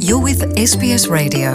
You're with SBS Radio.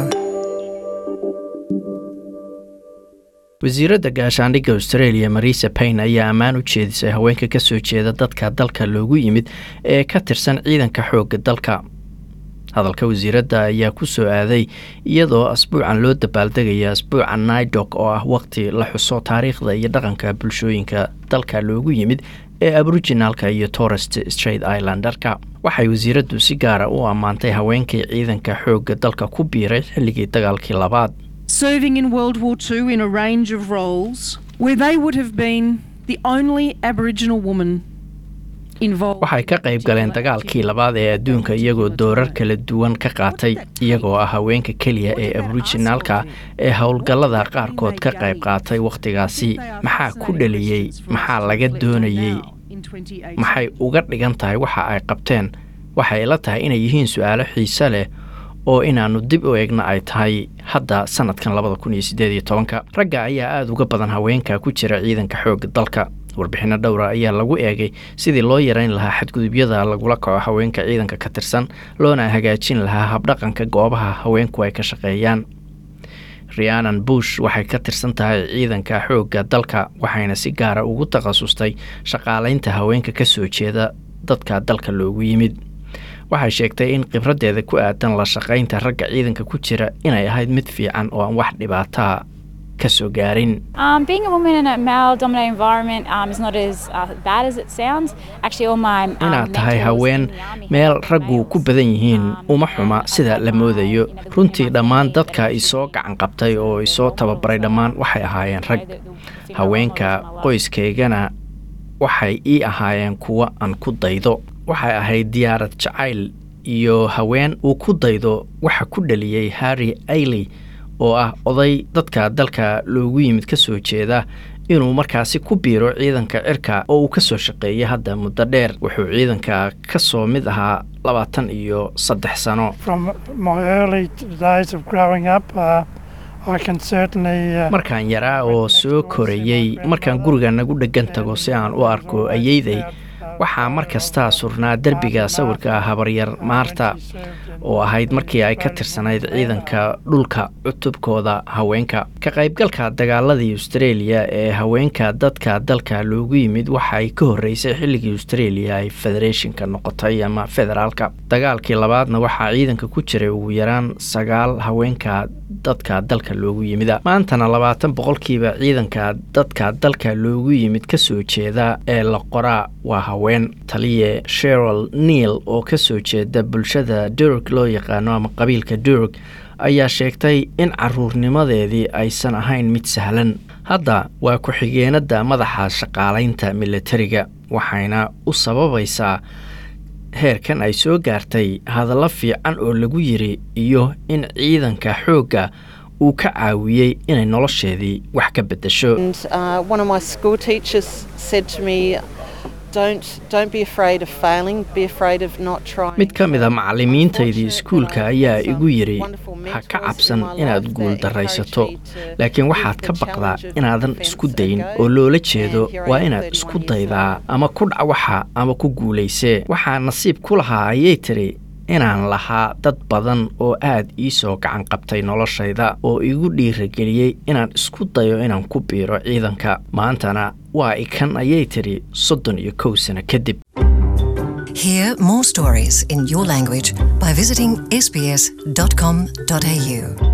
wasiiradda gaashaandhigga australia marisa payne ayaa ammaan u jeedisay haweenka ka soo jeeda dadka dalka loogu yimid ee ka tirsan ciidanka xoogga dalka hadalka wasiiradda ayaa ku soo aaday iyadoo asbuucan loo dabaaldegaya asbuuca naidok oo ah waqti la xuso taariikhda iyo dhaqanka bulshooyinka dalka loogu yimid ee aboriginalka iyo torest straight islandarka waxay wasiiraddu si gaara u ammaantay haweenkii ciidanka xoogga dalka ku biiray xilligii dagaalkii labaad serving in World War II in a range of roles where they would have been the only Aboriginal woman involved. waxay ka qayb galeen dagaalkii labaad ee adduunka iyagoo doorar kala duwan ka qaatay iyagoo ah haweenka keliya ee aboriginaalka ee howlgallada qaarkood ka qayb qaatay wakhtigaasi maxaa ku dhaliyey maxaa laga doonayey maxay uga dhigan tahay waxa ay qabteen waxay la tahay inay yihiin su-aalo xiise leh oo inaannu dib u eegna ay tahay hadda sanadkan labada kun iyo siddeed iyo tobanka ragga ayaa aada uga badan haweenka ku jira ciidanka xoogga dalka warbixinno dhowra ayaa lagu eegay sidii loo yareyn lahaa xadgudubyada lagula kaco haweenka ciidanka ka tirsan loona hagaajin lahaa habdhaqanka goobaha haweenku ay ka shaqeeyaan rianan bush waxay ka tirsan tahay ciidanka xoogga dalka waxayna si gaara ugu takhasustay shaqaalaynta haweenka ka soo jeeda dadka dalka loogu yimid waxay sheegtay in khibraddeeda ku aadan la shaqaynta ragga ciidanka ku jira inay ahayd mid fiican oo aan wax dhibaataa ka soo gaarin Um, being a woman in a male-dominated environment um, is not as uh, bad as it sounds. Actually, all my um, inaad tahay mentors haween in the army have meel been raggu males. ku badan yihiin Um, uma and xuma I sida felt la like, moodayo you know, the runtii women dhammaan around me, dadka they isoo should gacan be qabtay oo the isoo role tababaray models, dhammaan um, waxay ahaayeen rag you know, the- the female role haweenka models in my life. qoyskaygana waxay ii ahaayeen kuwa aan ku daydo waxay ahayd diyaarad jacayl iyo haween uu ku daydo waxa ku dhaliyey harry ailey oo ah oday dadka dalka loogu yimid ka soo jeeda inuu markaasi ku biiro ciidanka cirka oo uu ka soo shaqeeyay hadda muddo dheer wuxuu ciidanka ka soo mid ahaa labaatan iyo saddex sano From my early days of growing up, uh, I can certainly. Uh, markaan yaraa oo soo korayey markaan guriga nagu dheggan tago si aan u arko ayeyday waxaa mar kastaa surnaa derbiga sawirka habaryar maarta oo ahayd markii ay ka tirsanayd ciidanka dhulka cutubkooda haweenka ka qaybgalka dagaaladii australia ee haweenka dadka dalka loogu yimid waxay ka horreysay xilligii australia ay federeeshinka noqotay ama federaalka dagaalkii labaadna waxaa ciidanka ku jiray ugu yaraan sagaal haweenka dadka dalka loogu yimida maantana labaatan boqolkiiba ciidanka dadka dalka loogu yimid ka soo jeeda ee la qoraa waa haween taliye sheryl neil oo ka soo jeeda bulshada durg loo yaqaano ama qabiilka durg ayaa sheegtay in caruurnimadeedii aysan ahayn mid sahlan hadda waa ku-xigeenada madaxa shaqaalaynta militariga waxayna u sababaysaa heerkan ay soo gaartay hadallo fiican oo lagu yiri iyo in ciidanka xoogga uu ka caawiyey inay nolosheedii wax ka beddesho And uh, one of my school teachers said to me, "Don't don't be afraid of failing. Be afraid of not trying." mid ka mid a macallimiintaydii iskuulka ayaa igu yidhi ha ka cabsan inaad guul daraysato laakiin waxaad ka baqdaa inaadan isku dayin oo loola jeedo waa inaad isku daydaa ama ku dhac waxa ama ku guulaysee waxaa nasiib ku lahaa ayay tiri inaan lahaa dad badan oo aad ii soo gacan qabtay noloshayda oo igu dhiirageliyey inaan isku dayo inaan ku biiro ciidanka maantana waa ikan ayay tiri soddon iyo kow sano kadib Hear more stories in your language by visiting sbs.com.au.